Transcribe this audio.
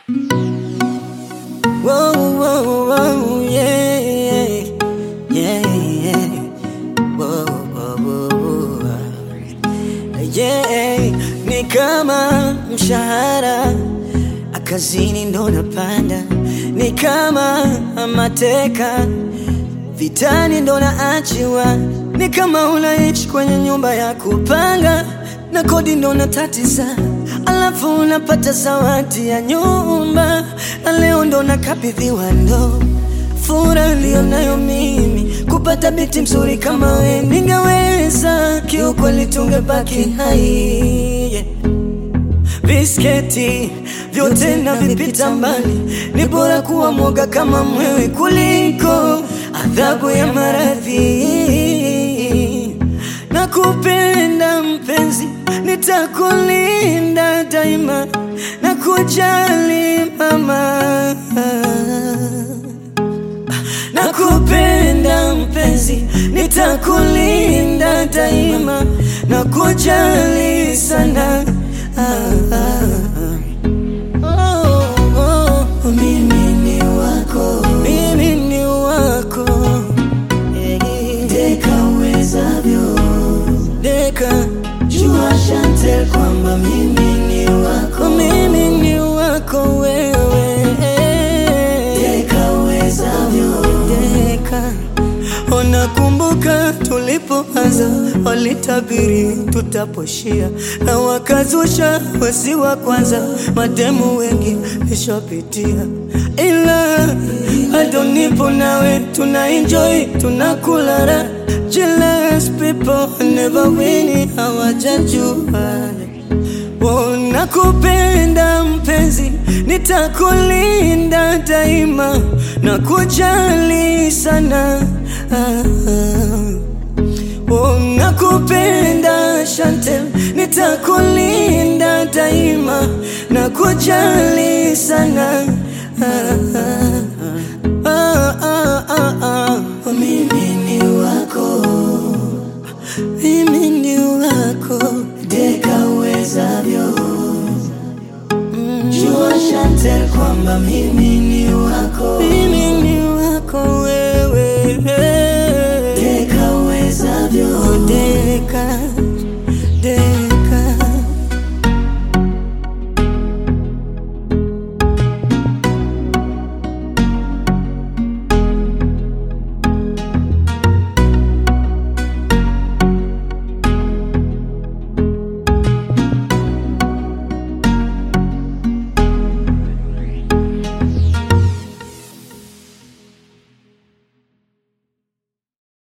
Whoa, whoa, whoa, yeah, yeah, yeah, yeah. Whoa, whoa, whoa, whoa. Yeah, ni kama mshahara akazini ndo napanda, ni kama mateka vitani ndo naachiwa, ni kama unaishi kwenye nyumba ya kupanga na kodi ndo natatiza, alafu unapata zawadi ya nyumba na leo ndo nakabidhiwa ndo furaha niliyonayo mimi kupata binti mzuri kama we, ningeweza kiukweli, tungebaki hai yeah. Bisketi vyote na vipita mbali, ni bora kuwa mwoga kama mwewe kuliko adhabu ya maradhi. Na kupenda mpenzi, nitakulinda daima na kujali mama na kupenda mpenzi, nitakulinda daima na kujali sana. Ah, ah, ah. Oh, oh. Mimi ni wako, mimi ni wako, Eh, deka uwezavyo, deka jua Chantel kwamba mimi ni wako, mimi ni wako wewe, deka uwezavyo, deka Unakumbuka tulipoanza, walitabiri tutaposhia, na wakazusha wasi wa kwanza, mademu wengi nishapitia, ila bado nipo nawe, tuna enjoy tunakula raha. Jealous people never win, hawajajua Oh, nakupenda mpenzi, nitakulinda daima na kujali sana. Ah, ah. Oh, nakupenda Chantel, nitakulinda daima na kujali sana. Ah, ah, ah, ah, ah, ah. Oh, mimi ni wako mimi ni wako deka uwezavyo. Jua Chantel kwamba mimi ni wako, mimi